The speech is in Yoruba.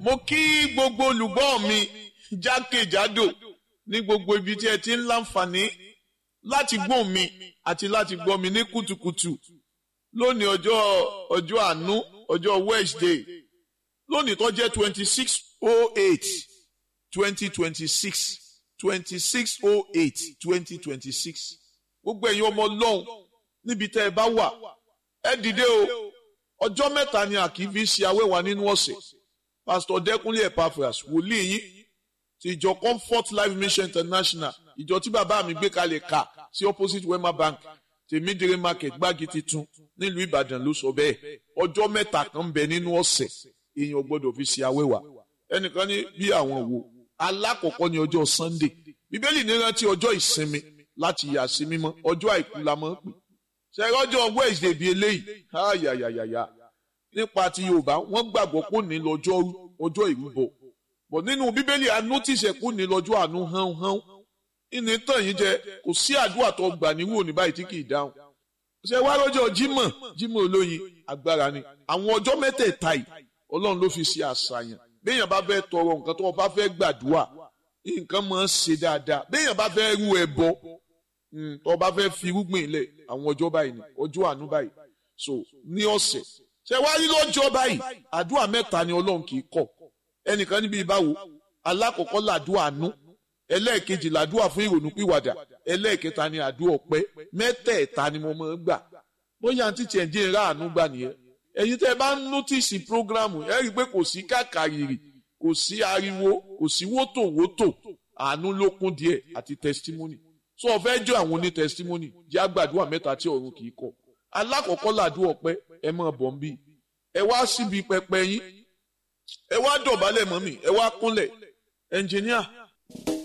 mo kí gbogbo olùgbọ́ mi jákèjádò ní gbogbo ibi tí ẹ ti ń láǹfààní láti gbọ́ mi àti láti gbọ́ mi ní kùtùkùtù lónìí ọjọ́ ọjọ́ àánú ọjọ́ Wednesday lónìí tó jẹ́ twenty six oh eight twenty twenty six twenty six oh eight twenty twenty six gbogbo ẹ̀yin ọmọ ọlọ́run níbi tẹ́ ẹ bá wà ẹ dìde o ọjọ́ mẹ́ta ni a kì í fi ṣe awẹ́wà nínú ọ̀sẹ̀ pásítọ̀ dẹ́kunlé epaphras wòlíì yín ti ìjọ comfort life mission international ìjọ tí bàbá mi gbé kalẹ̀ kà sí opposite wema bank tèmídìrí market gbági titun nílùú ìbàdàn ló sọ bẹ́ẹ̀ ọjọ́ mẹ́ta kan bẹ nínú ọ̀sẹ̀ èèyàn gbọ́dọ̀ fi ṣe awẹ́wà ẹnìkan ní bí àwọn wo alákọ̀ọ́kọ́ ní ọjọ́ sunday bíbélì ní rántí ọjọ́ ìsinmi láti yà sí mímọ́ ọjọ́ àìkú la máa ń pè ṣẹ́rọ́jọ́ wednesday bíi eléyìí ayayayaya nípa ti yorùbá wọ́n gbàgbọ́ kó ní lọ́jọ́ ọjọ́ ìrúbọ bọ̀ nínú bíbélì a notice ẹ̀ kó ní lọ́jọ́ àánú hánhán ìní tàn yín jẹ kò sí àdúrà tó gbà níwò ní báyìí tí kì í dáhùn ṣe wá lọ́jọ́ jímọ̀ jímọ̀ olóyin agbára ni àwọn ọjọ́ mẹ́tẹ̀ẹ̀ta yìí ọlọ́run ló fi ṣe àṣàyàn béèyàn bá fẹ́ tọrọ nǹkan tó bá fẹ́ gbàdúrà nǹkan máa ń ṣe dáadáa béèyàn bá fẹ́ rú ẹbọ tó bá fẹ́ fi irúgbìn lẹ̀ àwọn ọjọ́ báyìí ni ọjọ́ àánú báyìí so ní ọ̀sẹ̀ ṣe wá rí lọ́jọ́ báyìí àdúrà mẹ́ta ni ọlọ́run kì í kọ̀ ẹnìkan níbi ìbáwo alákọ̀ọ́kọ́ làdúrà àánú ẹlẹ́ẹ̀kejì làdúrà fún ìrònú pìwàdà ẹlẹ́ẹ̀kẹta ni àdúrà ọpẹ́ mẹ́tẹ̀ẹ̀ta ni mo máa ń gbà bóyá àǹtí tiẹ̀ ń jẹ́ ìrá àánú gbà nìyẹn ẹ̀yin tẹ́ ẹ bá ń nọ́tìsì prógrámù ẹ rí i pé kò sí kàkàrìrì kò sí ariwo kò sí wótòwótò àánú ló kún díẹ̀ àti testimony so ọ fẹ́ jọ àwọn oní testimony jẹ́ àgbàdua mẹ́ta tí ọ̀run kì í kọ̀ alákọ̀ọ́kọ́ làdúrà ọpẹ́ ẹ máa bọ̀ ń bí ẹ wá síbi pẹpẹ yín ẹ wá dọ̀bálẹ̀ mọ́ mi ẹ wá kúnlẹ̀ ẹnjìníà